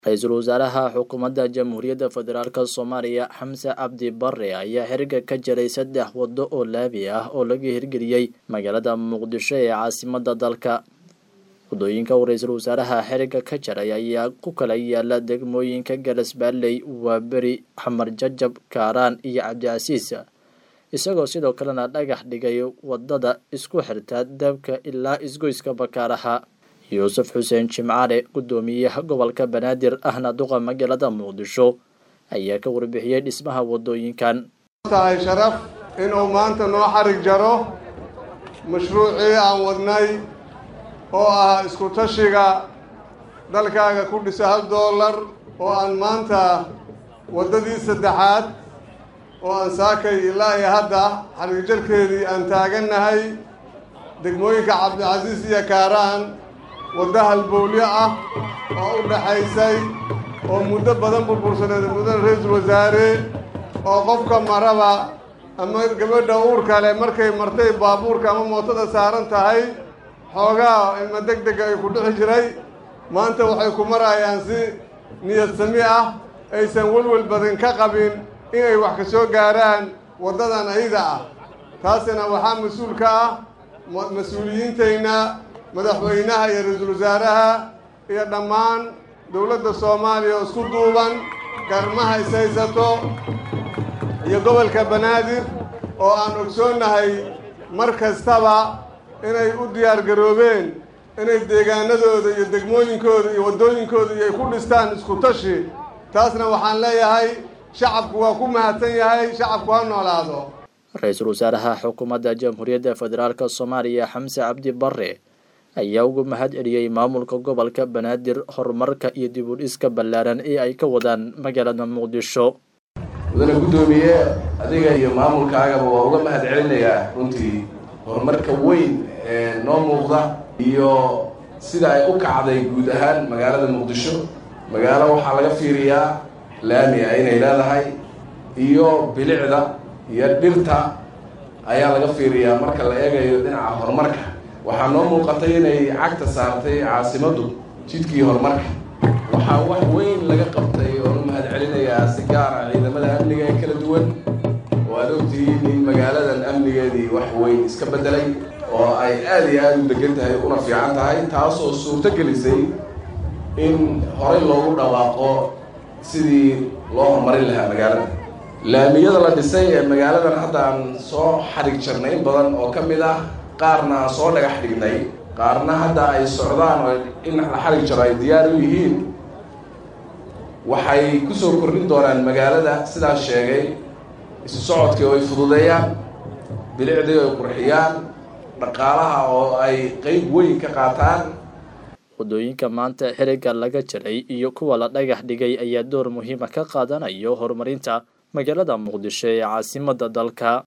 ra-iisul wasaaraha xukuumadda jamhuuriyadda federaalk soomaaliya xamse cabdi bare ayaa xiriga ka jiray saddex waddo oo laabi ah oo laga hirgeliyey magaalada muqdisho ee caasimada dalka waddooyinka uu ra-iisul wasaaraha xiriga ka jaray ayaa ku kala yaala degmooyinka galasbaalley waaberi xamar jajab kaaraan iyo cabdicasiis isagoo sidoo kalena dhagax dhigay waddada isku xirta dabka ilaa isgoyska bakaaraha yuusuf xuseen jimcaale guddoomiyaha gobolka banaadir ahna duqa magaalada muqdisho ayaa ka warbixiyey dhismaha waddooyinkan tahay sharaf inuu maanta noo xarig jaro mashruucii aan wadnay oo ah isku tashiga dalkaaga ku dhisa hal doolar oo aan maanta waddadii saddexaad oo aan saakay ilaa iyo hadda xarigjarkeedii aan taagannahay degmooyinka cabdicasiis iyo kaaraan wadda halbowlyo ah oo u dhaxaysay oo muddo badan burbursaneed muddan ra-iisul wasaare oo qofka maraba ama gabadha uurka leh markay martay baabuurka ama mootada saaran tahay xoogaa ilma deg dega ay ku dhixi jiray maanta waxay ku marayaan si niyad sami ah aysan welwel badan ka qabin inay wax ka soo gaaraan waddadan ayada ah taasina waxaa mas-uul ka ah mas-uuliyiintayna madaxweynaha iyo ra-iisul wasaaraha iyo dhammaan dowladda soomaaliya oo isku duuban garmaha is haysato iyo gobolka banaadir oo aan ogsoonnahay mar kastaba inay u diyaar garoobeen inay deegaanadooda iyo degmooyinkooda iyo waddooyinkooda iyo ay ku dhistaan isku tashi taasna waxaan leeyahay shacabku waa ku mahadsan yahay shacabku ha noolaado ra-iisul wasaaraha xukuumadda jamhuuriyadda federaalk soomaaliya xamse cabdi bare ayaa ugu mahad celiyey maamulka gobolka banaadir horumarka iyo dib u dhiska ballaaran ee ay ka wadaan magaalada muqdisho mudane guddoomiye adiga iyo maamulkaagaba waa uga mahad celinayaa runtii horumarka weyn ee noo muuqda iyo sida ay u kacday guud ahaan magaalada muqdisho magaalo waxaa laga fiiriyaa laami ah inay leedahay iyo bilicda iyo dhirta ayaa laga fiiriyaa marka la eegayo dhinaca horumarka waxaa noo muuqatay inay cagta saartay caasimaddu jidkii horumarka waxaa wax weyn laga qabtay oon u mahad celinayaa si gaara ciidamada amniga ee kala duwan oo aad ogtihiin in magaaladan amnigeedii wax weyn iska beddelay oo ay aada iyo aada u degan tahay una fiican tahay taasoo suurto gelisay in horey loogu dhawaaqo sidii loo horumarin lahaa magaalada laamiyada la dhisay ee magaaladan hadda aan soo xadhig jarnay in badan oo ka mid ah qaarna aan soo dhagax dhignay qaarna hadda ay socdaan oo in la xarig jaro ay diyaar u yihiin waxay kusoo kordhin doonaan magaalada sidaas sheegay isu socodkii oo ay fududeeyaan bilicdii oo ay qurxiyaan dhaqaalaha oo ay qeyb weyn ka qaataan waddooyinka maanta xiriga laga jaray iyo kuwa la dhagax dhigay ayaa door muhiima ka qaadanayo horumarinta magaalada muqdisho ee caasimada dalka